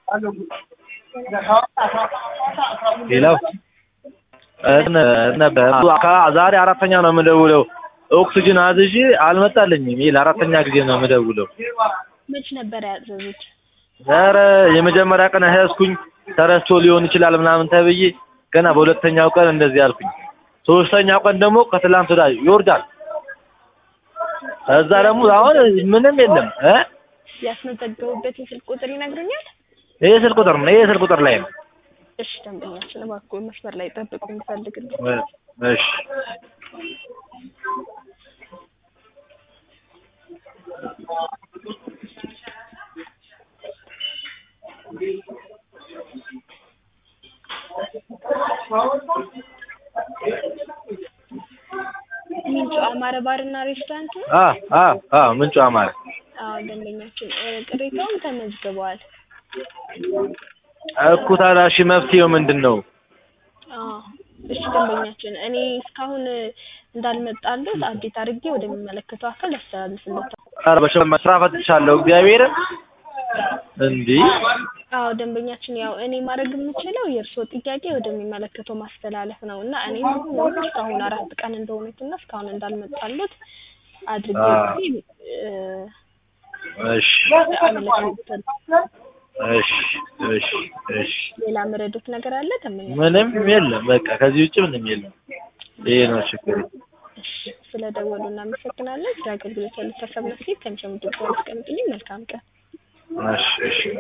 ሌላው ነበር ዛሬ አራተኛ ነው የምደውለው። ኦክስጅን አዝዤ አልመጣልኝም። ይሄ ለአራተኛ ጊዜ ነው የምደውለው። መች ነበር ያዘዙት? ኧረ የመጀመሪያ ቀን ያዝኩኝ ተረስቶ ሊሆን ይችላል ምናምን ተብዬ ገና በሁለተኛው ቀን እንደዚህ አልኩኝ። ሶስተኛው ቀን ደግሞ ከትላንት ወዲያ ይወርዳል። እዛ ደግሞ አሁን ምንም የለም እ ያስመዘገቡበት የስልክ ቁጥር ይነግሩኛል? ይሄ ስልክ ቁጥር ነው። ይሄ ስልክ ቁጥር ላይ ነው። እሺ ደንበኛችን እባክዎ መስመር ላይ ጠብቁ እንፈልግልኝ። እሺ ምንጩ አማረ ባርና ሬስቶራንት ነው? አ አ አ ምንጩ አማረ አዎ ደንበኛችን እ ቅሬታውም ተመዝግበዋል። እኮ ታዲያ እሺ መፍትሄው ምንድን ነው? አዎ እሺ ደንበኛችን እኔ እስካሁን እንዳልመጣልዎት አዴት አድርጌ ወደሚመለከተው አካል ያስተላልፍልዎታል። ኧረ በሽመ ስራ ፈትቻለሁ እግዚአብሔርን እንዲህ አዎ ደንበኛችን ያው እኔ ማድረግ የምችለው የእርስዎ ጥያቄ ወደሚመለከተው ማስተላለፍ ነው እና እኔም አሁን እስካሁን አራት ቀን እንደሆኑት እና እስካሁን እንዳልመጣልዎት አድርጌ እ እሺ አመለክታለሁ። እሺ እሺ እሺ ሌላ መረዱት ነገር አለ ደንበኛ? ምንም የለም። በቃ ከዚህ ውጭ ምንም የለም። ይሄ ነው ችግሩ። እሺ ስለደወሉ እናመሰግናለን። ስለ አገልግሎት ያሉት ሀሳብ አስተያየት ከሚሰሙት ጋር አስቀምጡልኝ። መልካም ቀን። እሺ እሺ